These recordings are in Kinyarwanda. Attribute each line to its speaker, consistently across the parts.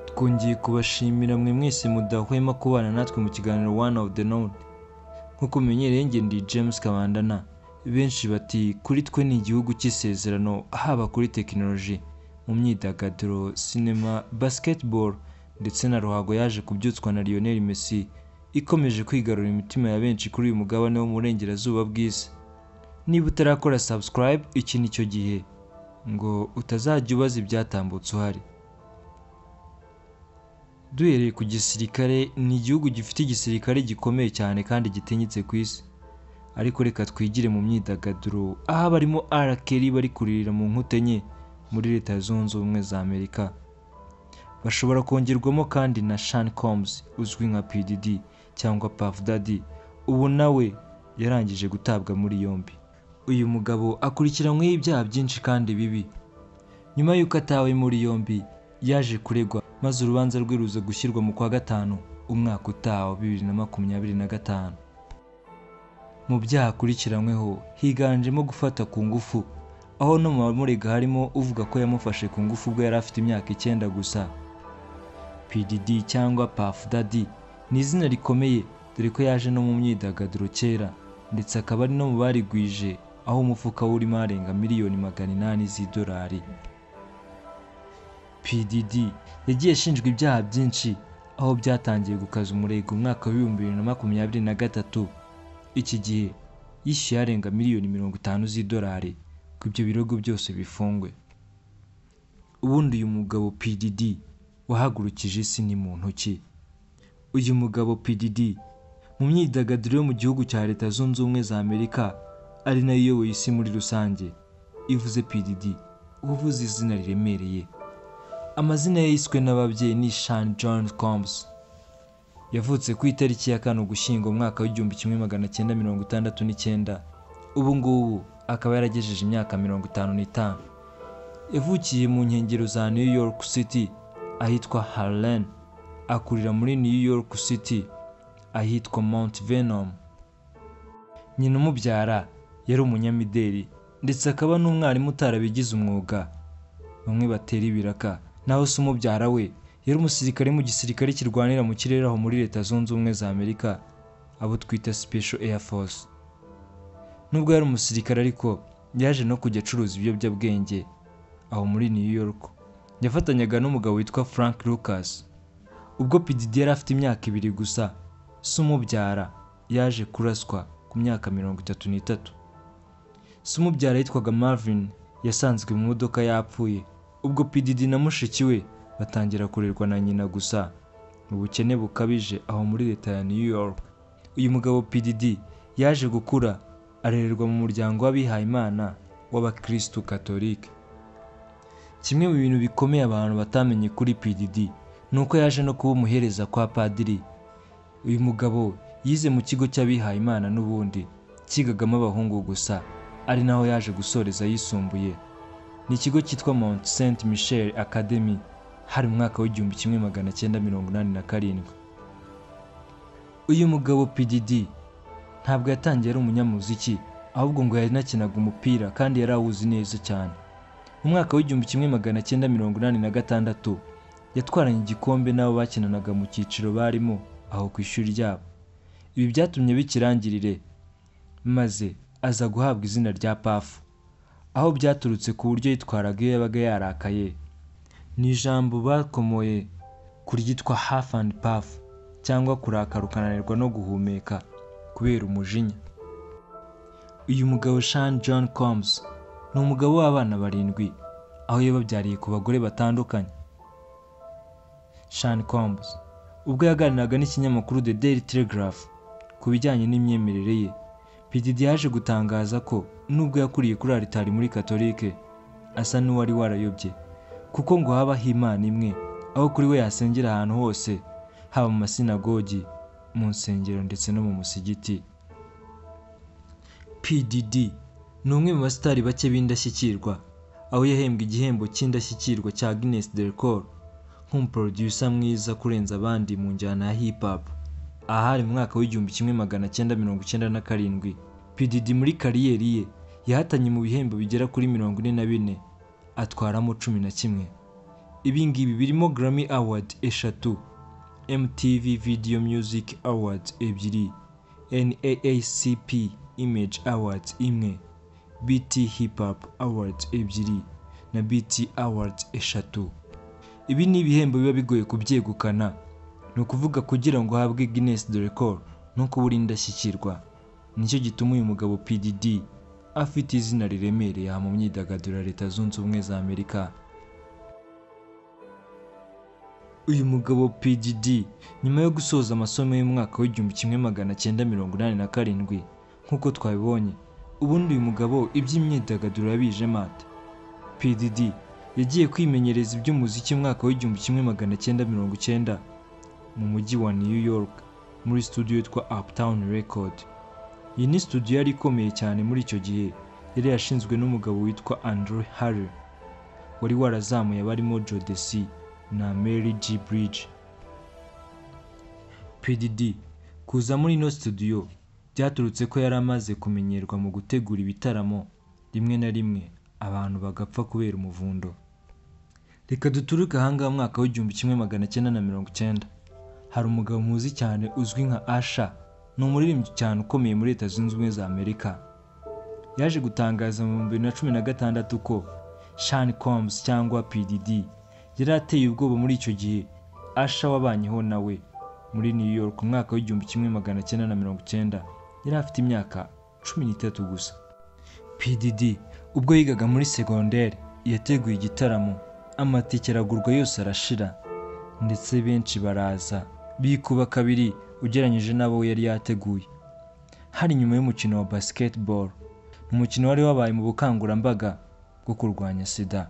Speaker 1: twongeye kubashimira mwe mwese mudahwema kubana natwe mu kiganiro one of the note nk'uko mumenyereye njye ndi james kabandana benshi bati kuri twe ni igihugu cy'isezerano haba kuri tekinoloji mu myidagaduro sinema basketball ndetse na ruhago yaje kubyutswa na lionel messi ikomeje kwigarura imitima ya benshi kuri uyu mugabane wo mu burengerazuba bw'isi niba utarakora subscribe iki ni cyo gihe ngo utazajya ubaza ibyatambutse uhari duhereye ku gisirikare ni igihugu gifite igisirikare gikomeye cyane kandi gitinyitse ku isi ariko reka twigire mu myidagaduro aho abarimo arakeri bari kuririra mu nkute enye muri leta zunze ubumwe za amerika bashobora kongerwamo kandi na shan combs uzwi nka pdd cyangwa puff daddy ubu nawe yarangije gutabwa muri yombi uyu mugabo akurikiranyweho ibyaha byinshi kandi bibi nyuma y'uko atawe muri yombi yaje kuregwa maze urubanza rwe ruza gushyirwa mu kwa gatanu umwaka utaha wa bibiri na makumyabiri na gatanu mu byaha akurikiranyweho higanjemo gufata ku ngufu aho no mu bamurega harimo uvuga ko yamufashe ku ngufu ubwo yari afite imyaka icyenda gusa pdd cyangwa puff daddy ni izina rikomeye dore ko yaje no mu myidagaduro kera ndetse akaba ari no mu barigwije aho umufuka we urimo arenga miliyoni magana inani z'idolari pdd yagiye ashinjwa ibyaha byinshi aho byatangiye gukaza umurego umwaka w'ibihumbi bibiri na makumyabiri na gatatu iki gihe yishyuye arenga miliyoni mirongo itanu z'idolari ko ibyo birego byose bifungwe ubundi uyu mugabo pdd wahagurukije isi ni muntu ntoki uyu mugabo pdd mu myidagaduro yo mu gihugu cya leta zunze ubumwe za amerika ari nayo iyoboye isi muri rusange ivuze pdd uba uvuze izina riremereye amazina ye yiswe n'ababyeyi ni shan john combs yavutse ku itariki ya kane ugushyingo umwaka w'igihumbi kimwe magana cyenda mirongo itandatu n'icyenda ubu ngubu akaba yaragejeje imyaka mirongo itanu n'itanu yavukiye mu nkengero za new york city ahitwa harlem akurira muri new york city ahitwa mount venom nyina umubyara yari umunyamideli ndetse akaba n'umwarimu utarabigize umwuga bamwe batera ibiraka naho se umubyara we yari umusirikare mu gisirikare kirwanira mu kirere aho muri leta zunze ubumwe za amerika abo twita special air force nubwo yari umusirikare ariko yaje no kujya acuruza ibiyobyabwenge aho muri new york yafatanyaga n'umugabo witwa frank lucas ubwo pdd yari afite imyaka ibiri gusa se umubyara yaje kuraswa ku myaka mirongo itatu n'itatu se umubyara yitwaga marvin yasanzwe mu modoka yapfuye ubwo pdd na mushiki we batangira kurerwa na nyina gusa mu bukene bukabije aho muri leta ya new york uyu mugabo pdd yaje gukura arererwa mu muryango w'abihayimana w'abakristu katolike kimwe mu bintu bikomeye abantu batamenye kuri pdd ni uko yaje no kuba umuhereza kwa padiri uyu mugabo yize mu kigo cy'abihayimana n'ubundi cyigagamo abahungu gusa ari naho yaje gusoreza yisumbuye ni ikigo cyitwa mount saint michel academy hari mu mwaka w'igihumbi kimwe magana cyenda mirongo inani na karindwi uyu mugabo pdd ntabwo yatangiye ari umunyamuziki ahubwo ngo yanakinaga umupira kandi yari awuzi neza cyane mu mwaka w'igihumbi kimwe magana cyenda mirongo inani na gatandatu yatwaranye igikombe n'abo bakinanaga mu cyiciro barimo aho ku ishuri ryabo ibi byatumye bikirangirire maze aza guhabwa izina rya pafu aho byaturutse ku buryo yitwaraga iyo yabaga yarakaye ni ijambo bakomoye ku ryitwa half and puff cyangwa kurakara ukananirwa no guhumeka kubera umujinya uyu mugabo shan john combs ni umugabo w'abana barindwi aho yababyariye ku bagore batandukanye shan combs ubwo yaganiraga n'ikinyamakuru the daily telegraph ku bijyanye n'imyemerere ye pdd yaje gutangaza ko nubwo yakuriye kuri aritari muri katolike asa n'uwari warayobye kuko ngo habaho imana imwe aho kuri we yasengera ahantu hose haba mu masinagogi mu nsengero ndetse no mu musigiti pdd ni umwe mu basitari bake b'indashyikirwa aho yahembwe igihembo cy'indashyikirwa cya guinness delcor nk'umuproducer mwiza kurenza abandi mu njyana ya hip hop ahari mu mwaka w'igihumbi kimwe magana cyenda mirongo icyenda na karindwi pdd muri kariyeri ye yahatanye mu bihembo bigera kuri mirongo ine na bine atwaramo cumi na kimwe ibi ngibi birimo Grammy Award eshatu MTV Video Music Awards ebyiri NAACP Image Awards imwe BT Hip Hop Awards ebyiri na BT Awards eshatu ibi ni ibihembo biba bigoye kubyegukana ni ukuvuga kugira ngo uhabwe Guinness de Record no kuba uri indashyikirwa nicyo gituma uyu mugabo PDD afite izina riremereye aha mu myidagaduro ya Leta Zunze Ubumwe za Amerika uyu mugabo PDD nyuma yo gusoza amasomo y'umwaka w'igihumbi kimwe magana cyenda mirongo inani na karindwi nk'uko twabibonye ubundi uyu mugabo iby'imyidagaduro yabije mate PDD yagiye kwimenyereza iby'umuziki umwaka w'igihumbi kimwe magana cyenda mirongo icyenda mu mujyi wa New York muri studio yitwa Uptown Record iyi ni studio yari ikomeye cyane muri icyo gihe yari yashinzwe n'umugabo witwa Andrew Harry wari warazamuye abarimo Jodeci na Mary G Bridge PDD kuza muri ino studio byaturutse ko yari amaze kumenyerwa mu gutegura ibitaramo rimwe na rimwe abantu bagapfa kubera umuvundo reka duturuke ahangaha mu mwaka w'igihumbi kimwe magana cyenda na mirongo icyenda hari umugabo muzi cyane uzwi nka Asha ni umuririmbyi cyane ukomeye muri Leta Zunze Ubumwe za Amerika yaje gutangaza mu bihumbi bibiri na cumi na gatandatu ko Sean Combs cyangwa PDD yari ateye ubwoba muri icyo gihe Asha wabanyeho nawe muri New York mu mwaka w'igihumbi kimwe magana cyenda na mirongo icyenda yari afite imyaka cumi n'itatu gusa PDD ubwo yigaga muri segonderi yateguye igitaramo amatike aragurwa yose arashira ndetse benshi baraza bikuba kabiri ugereranyije n'abo we yari yateguye hari nyuma y'umukino wa basketball umukino wari wabaye mu bukangurambaga bwo kurwanya sida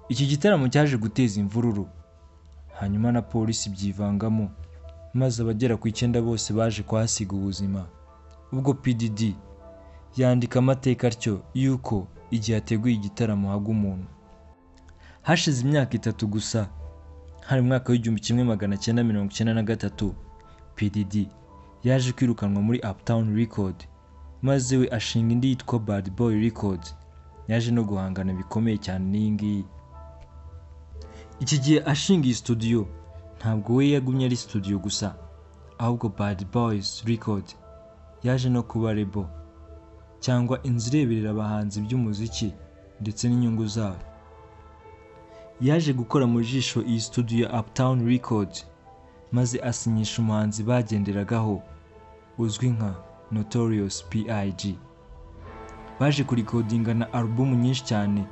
Speaker 1: iki gitaramo cyaje guteza imvururu hanyuma na polisi byivangamo maze abagera ku icyenda bose baje kuhasiga ubuzima ubwo PDD yandika amateka atyo y'uko igihe ateguye igitaramo hagwa umuntu hashize imyaka itatu gusa hari mu mwaka w'igihumbi kimwe magana cyenda mirongo icyenda na gatatu PDD yaje kwirukanwa muri Uptown Record maze we ashinga indi yitwa Bad Boy Records yaje no guhangana bikomeye cyane n'iyi ngiyi iki gihe ashinga iyi studio ntabwo we yagumye ari studio gusa ahubwo Bad Boys Record yaje no kuba label cyangwa inzu ireberera abahanzi by'umuziki ndetse n'inyungu zabo yaje gukora mu jisho iyi studio ya Uptown Record maze asinyisha umuhanzi bagenderagaho uzwi nka Notorious P.I.G. Baje kurikodinga na alubumu nyinshi cyane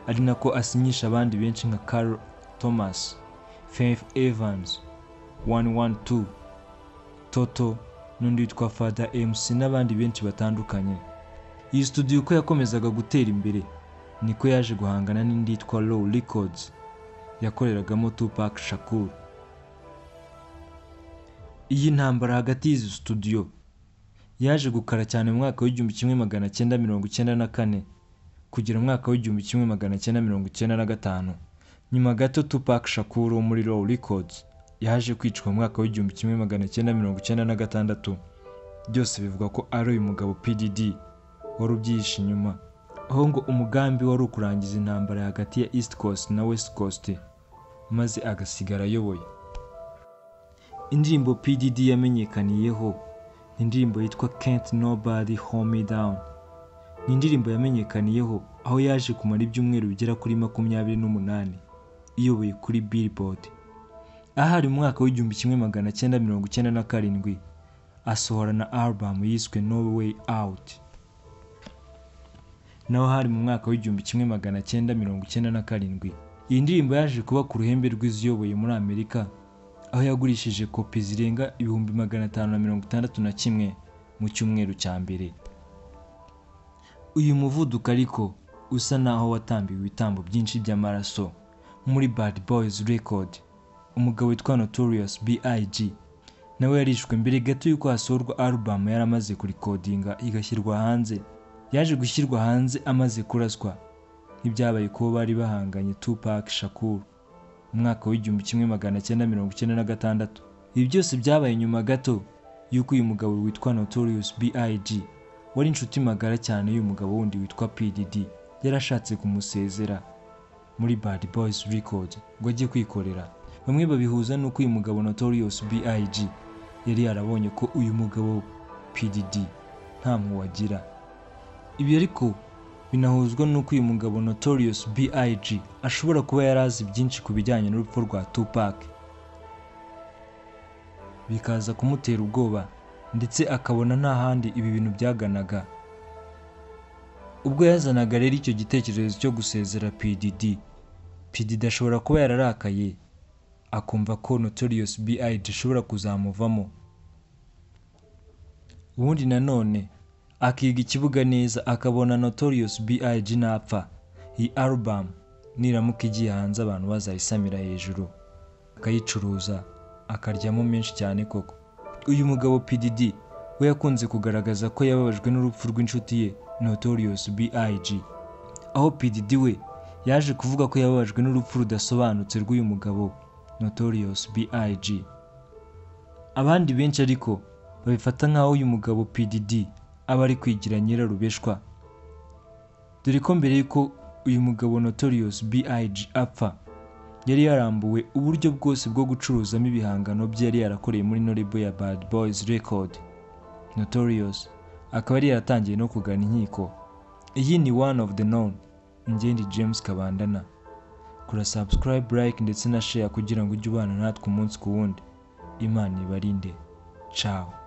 Speaker 1: ari nako asinyisha abandi benshi nka Carl Thomas, Faith Evans, 112, Toto n'undi witwa Father MC n'abandi benshi batandukanye. Iyi studio uko yakomezaga gutera imbere niko yaje guhangana n'indi yitwa Low Records yakoreragamo Tupac Shakur. Iyi ntambara hagati y'izi studio yaje gukara cyane mu mwaka w'igihumbi kimwe magana cyenda mirongo icyenda na kane kugera mu mwaka w'igihumbi kimwe magana cyenda mirongo icyenda na gatanu. Nyuma gato Tupac Shakur wo muri Low Records yaje kwicwa mu mwaka w'igihumbi kimwe magana cyenda mirongo icyenda na gatandatu. Byose bivugwa ko ari uyu mugabo PDD wari ubyihishe inyuma aho ngo umugambi wari ukurangiza intambara hagati ya East Coast na West Coast maze agasigara ayoboye indirimbo PDD yamenyekaniyeho ni indirimbo yitwa Can't Nobody Hold Me Down ni indirimbo yamenyekaniyeho aho yaje kumara ibyumweru bigera kuri makumyabiri n'umunani iyoboye kuri Billboard ahari mu mwaka w'igihumbi kimwe magana cyenda mirongo icyenda na karindwi asohora na album yiswe No Way Out naho hari mu mwaka w'igihumbi kimwe magana cyenda mirongo icyenda na karindwi iyi ndirimbo yaje kuba ku ruhembe rw'iziyoboye muri amerika aho yagurishije kopi zirenga ibihumbi magana atanu na mirongo itandatu na kimwe mu cyumweru cya mbere uyu muvuduko ariko usa naho watambiwe ibitambo byinshi by'amaraso muri bad boys record umugabo witwa notorious big nawe yarishwe mbere gato y'uko hasohorwa album yari amaze kurikodinga igashyirwa hanze yaje gushyirwa hanze amaze kuraswa nk'ibyabaye kuba bari bahanganye Tupac Shakur mu mwaka w'igihumbi kimwe magana cyenda mirongo icyenda na gatandatu ibi byose byabaye nyuma gato y'uko uyu mugabo witwa Notorious B.I.G wari inshuti magara cyane y'uyu mugabo wundi witwa PDD yarashatse kumusezera muri Bad Boys Record ngo ajye kwikorera bamwe babihuza n'uko uyu mugabo Notorious B.I.G yari yarabonye ko uyu mugabo PDD nta mpuhwe agira ibi ariko binahuzwa n'uko uyu mugabo Notorious B.I.G ashobora kuba yari azi byinshi ku bijyanye n'urupfu rwa Tupac bikaza kumutera ubwoba ndetse akabona nta handi ibi bintu byaganaga ubwo yazanaga rero icyo gitekerezo cyo gusezera PDD PDD ashobora kuba yararakaye akumva ko Notorious B.I.D ishobora kuzamuvamo ubundi nanone akiga ikibuga neza akabona Notorious B.I.G napfa iyi album niramuka igiye hanze abantu bazayisamira hejuru akayicuruza akaryamo menshi cyane koko uyu mugabo PDD we yakunze kugaragaza ko yababajwe n'urupfu rw'inshuti ye Notorious B.I.G aho PDD we yaje kuvuga ko yababajwe n'urupfu rudasobanutse rw'uyu mugabo Notorious B.I.G abandi benshi ariko babifata nk'aho uyu mugabo PDD aba ari kwigira nyirarubeshwa dore ko mbere y'uko uyu mugabo Notorious B.I.G apfa yari yarambuwe uburyo bwose bwo gucuruzamo ibihangano bye yari yarakoreye muri Noribo ya Bad Boys Record Notorious akaba yari yaratangiye no kugana inkiko iyi ni one of the known ingende James Kabandana kora subscribe like ndetse na share kugira ngo ujye ubana natwe umunsi ku wundi imana ibarinde ciao